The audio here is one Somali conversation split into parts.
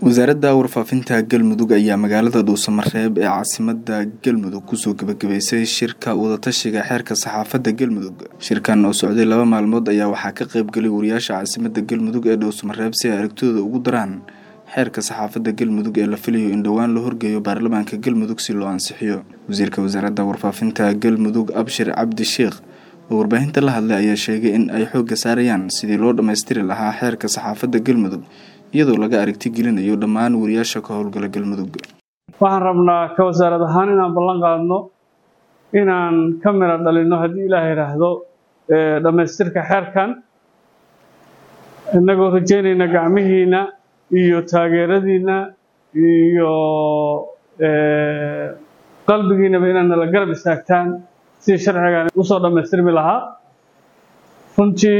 wasaaradda warfaafinta galmudug ayaa magaalada dhuusamareeb ee caasimada galmudug kusoo gebagabeysay shirka wadatashiga xeerka saxaafadda galmudug shirkan oo socday laba maalmood ayaa waxaa ka qeybgalay wariyaasha caasimada galmudug ee dhuusamareeb si ay aragtidooda ugu daraan xeerka saxaafadda galmudug ee la filayo in dhowaan la horgeeyo baarlamaanka galmudug si loo ansixiyo wasiirka wasaaradda warfaafinta galmudug abshir cabdi sheekh oo warbaahinta la hadlay ayaa sheegay in ay xoogga saarayaan sidii loo dhammaystiri lahaa xeerka saxaafadda galmudug iyadoo laga aragti gelinayo dhammaan wariyaasha ka howlgala galmudug waxaan rabnaa ka wasaarad ahaan inaan ballan qaadno inaan ka mira dhalinno haddii ilaah yidhaahdo dhammaystirka xeerkan innagoo rajaynayna gacmihiina iyo taageeradiina iyo qalbigiinaba inaad nala garab istaagtaan sidii sharcigan usoo dhammaystirmi lahaa runtii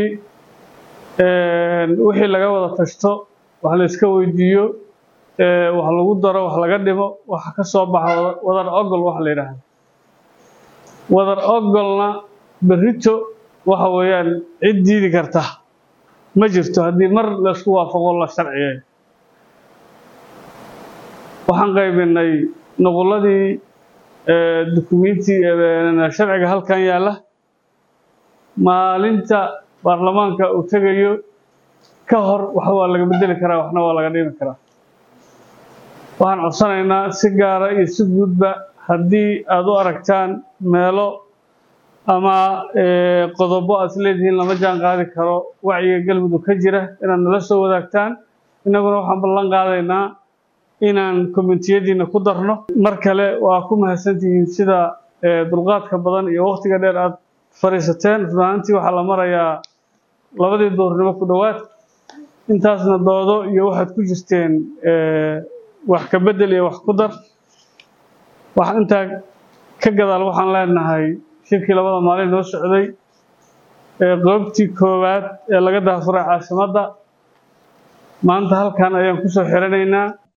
wixii laga wada tashto wax la iska weydiiyo wax lagu daro wax laga dhimo waxa ka soo baxa wadar ogol waxa la yidhaahdo wadar ogolna berrito waxa weeyaan cid diidi karta ma jirto haddii mar laysku waafaqo la sharciyeeyo waxaan qaybinay nuqulladii dukumenti sharciga halkan yaalla maalinta baarlamaanka uu tegayo ka hor wax waa laga bedeli karaa waxna waa laga dhimi karaa waxaan codsanaynaa si gaara iyo si guudba haddii aada u aragtaan meelo ama qodobo aad isleedihiin lama jaan qaadi karo wacyiga galmudug ka jira inaad nala soo wadaagtaan innaguna waxaan ballan qaadaynaa inaan kommentiyadiina ku darno mar kale waa ku mahadsantihiin sida dulqaadka badan iyo wakhtiga dheer aada fadhiisateen runaantii waxaa la marayaa labadii duurnimo ku dhowaad intaasna doodo iyo waxaad ku jirteen wax ka bedel iyo wax ku dar wax intaa ka gadaal waxaan leenahay shirkii labada maalin noo socday qoobtii koowaad ee laga daafuray caasimadda maanta halkan ayaan kusoo xiranaynaa